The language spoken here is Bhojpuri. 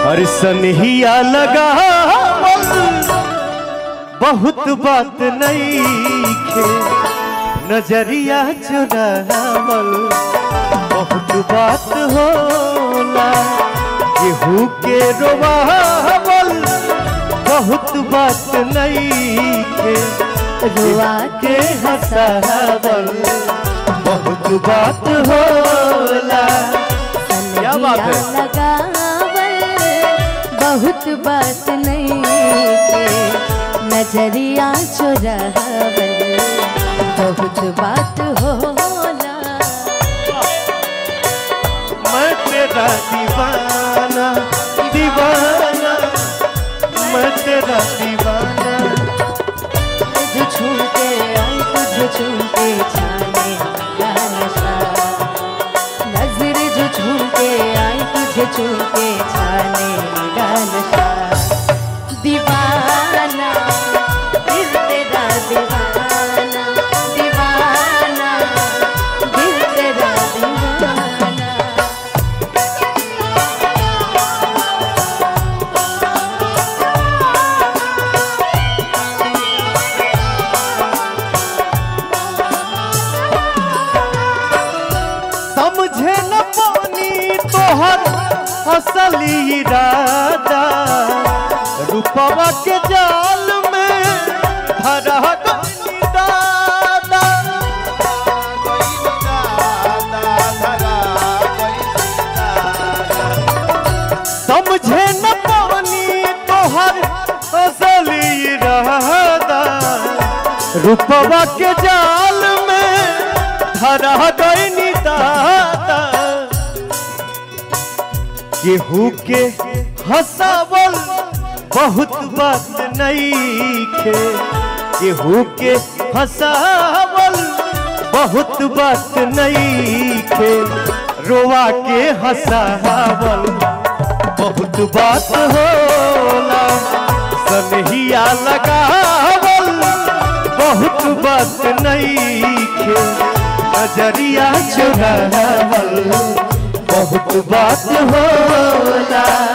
और सनहिया लगावल बहुत बात नहीं खे नजरिया चुरावल बहुत बात होला केहू के रोवावल बहुत बात नहीं खे रुआ के हंसावल बहुत बात होला क्या बात है? सनहिया लगावल बहुत बात नहीं के नजरिया चुरावल बहुत बात होला मैं तेरा दीवाना दीवाना मैं तेरा दीवाना तुझ छू के आई तुझ छू के छाने का नशा नजर जो छू के आई तुझे छू के छाने का नशा दीवाना दिल तेरा दीवाना दीवाना दिल तेरा दीवाना समझे न पानी तोहर असली इरादा रूपवा के जाल में धरा गइली दादा समझे न पानी तोहर असली इरादा रूपवा के जाल में धरा गइनी दादा केहू के हंसावल बहुत बात नहीं खे केहू के हंसावल बहुत बात नहीं खे रोवा के हंसावल बहुत बात होला सनहिया लगावल बहुत बात नहीं खे नजरिया चुरावल बहुत बात होला